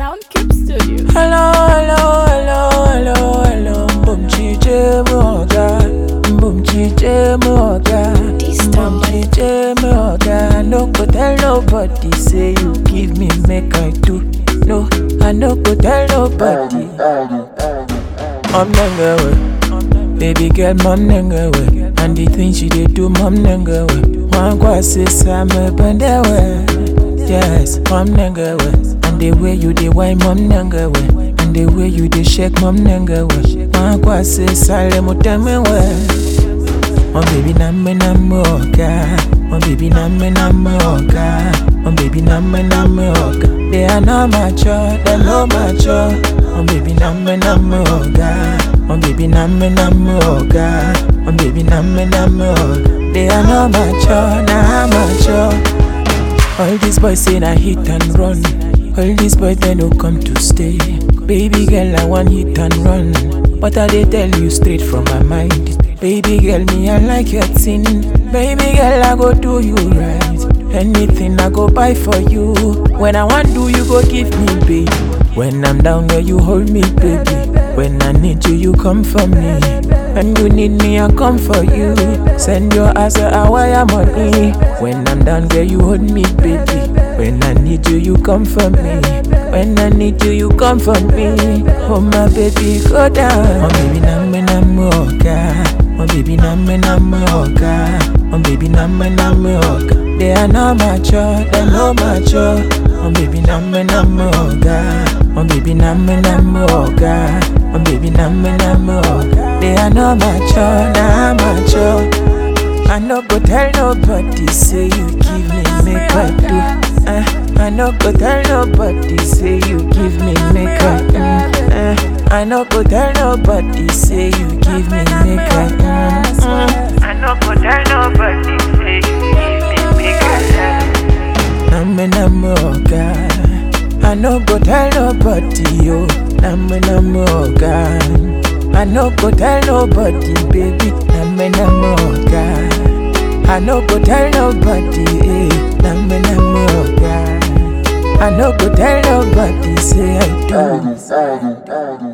Soundcube Studio. Hello, hello, hello, hello, hello. Boom chije moga, boom chije moga, This boom time, chije moga. No go tell nobody say you give me make I do. No, I no go tell nobody. I'm nangawe, baby girl, mom nangawe, and the things she dey do, mom nangawe. One kwa sisa me bendewe, yes, mom nangawe, and the way you dey wine, mom nangawe, and the way you dey shake, mom nangawe. One kwa sisa le mutemewe. Oh baby na me na me oga Oh baby na me na me oga Oh baby na me na me oga They are not mature, they no mature Oh baby na me na me oga Oh baby na me na me oga Oh baby na me na me oga They are not mature, nah mature all these boys say na hit and run. All these boys they no come to stay. Baby girl, I want hit and run. But I dey tell you straight from my mind. Baby girl, me I like your thing. Baby girl, I go do you right. Anything I go buy for you. When I want do, you go give me, baby. When I'm down, girl, you hold me, baby. When I need you, you come for me. When you need me, I come for you. Send your ass a wire money. When I'm down, girl, you hold me, baby. When I need you, you come for me. When I need you, you come for me. Oh my baby, go down. Oh baby, na me na me oga. Oh baby, na me na me oga. Oh baby, na me na me oga. They are not mature, they no mature. Oh baby, na me na me oga. Oh baby, na me na me oga. Oh baby, na me na me oga. They are not mature, nah mature. I no go tell nobody say you give me make I do. Uh, I no go tell nobody say you give me make I mm, uh, I no go tell nobody say you give me make I mm, mm. I no go tell nobody say you give me make I Namme namme oga I no go tell nobody yo Namme namme oga I no go tell nobody baby Namme namme oga I no go tell nobody eh Namme namme oga I no go tell nobody say I do